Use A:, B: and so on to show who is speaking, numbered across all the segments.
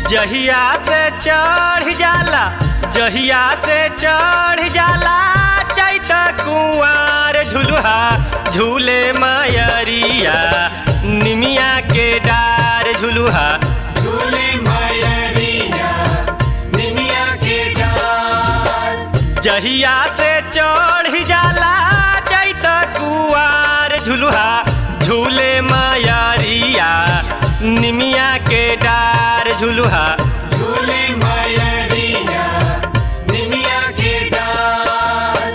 A: जहिया से चढ़ जाला जहिया से चढ़ जाला चैत कुंवार झुलुहा झूले मयरिया निमिया के डार झुलुहा
B: झूले मयरिया निमिया के डार
A: जहिया से चढ़ जाला चैत कुंवार झुलुहा झूले मयरिया निमिया के डार झुलुहा
B: झूले मयरिया निमिया के डार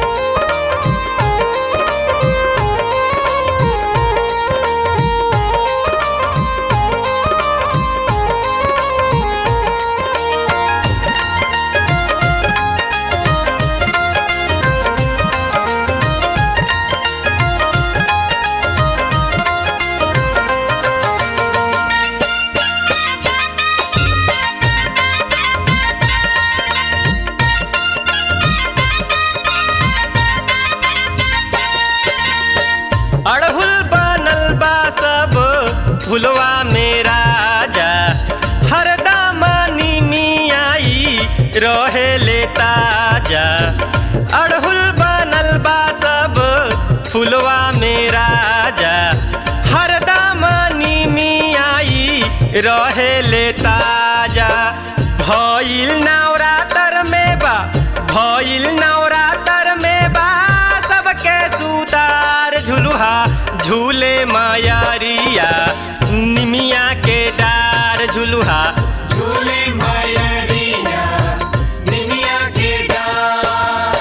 A: अड़हुल बनल बा सब फुलवा में राजा हरदम निमियाई रहे ले ताजा अड़हुल बनल बा सब फुलवा में राजा हरदम निमियाई रहे ले ताजा भइल नवरातर में बा भइल नवरातर में बा सबके सुतार झुलुहा झूले मयरिया निमिया के डार झुलुहा
B: झूले मयरिया निमिया के डार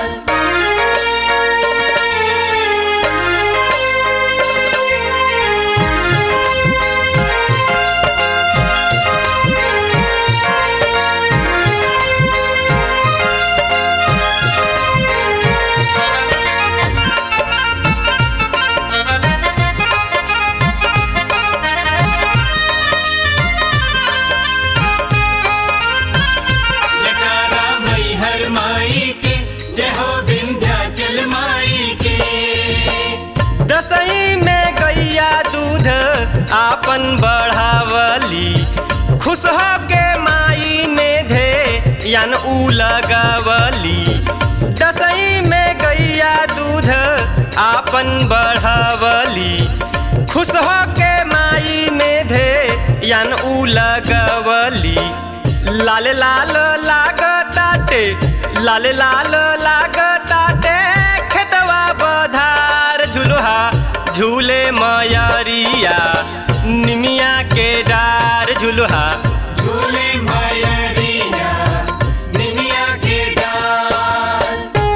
B: जयकारा मैहर माई के जय हो विंध्याचल माई के
A: दसई में गैया दूध आपन बढ़ावली खुश हो के माई में धे यान ऊ लगवली दसई में गैया दूध आपन बढ़ावली खुश हो के माई में धे यान ऊ लगवली लाल लाल लागताटे लाल लाल लागताटे खेतवा बधार झुलुहा झूले मयरिया निमिया के डार झुलुहा
B: झूले मयरिया निमिया के डार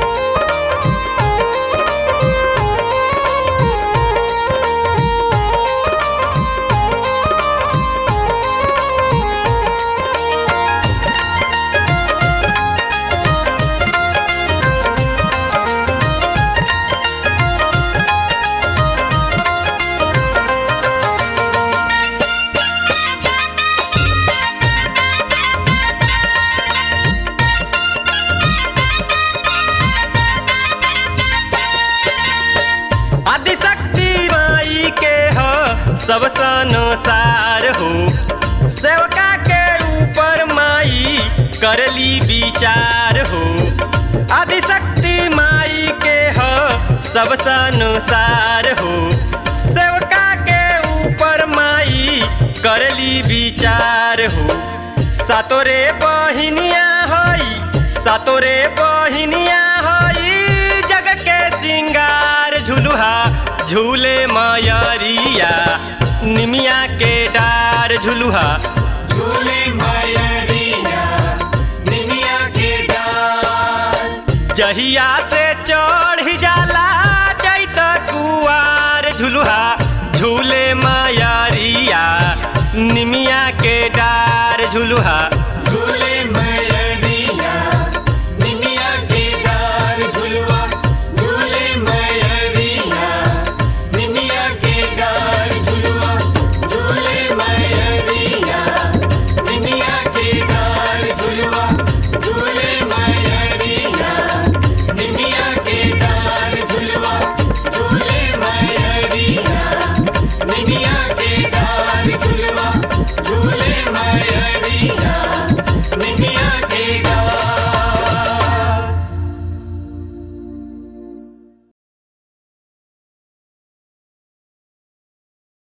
A: आदिशक्ति माई के हो सब संसार हो सेवका के ऊपर माई करली विचार हो आदिशक्ति माई के हो सब संसार हो सेवका के ऊपर माई करली विचार हो सातोरे बहिनिया हई सातोरे बहिनिया हई जग के सिंगार झुलुहा झूले मयरिया निमिया के डार झुलुहा
B: झूले मयरिया निमिया के डार
A: जहिया से चढ़ जाला चैत कुआर झुलुहा झूले मयरिया निमिया के डार झुलुहा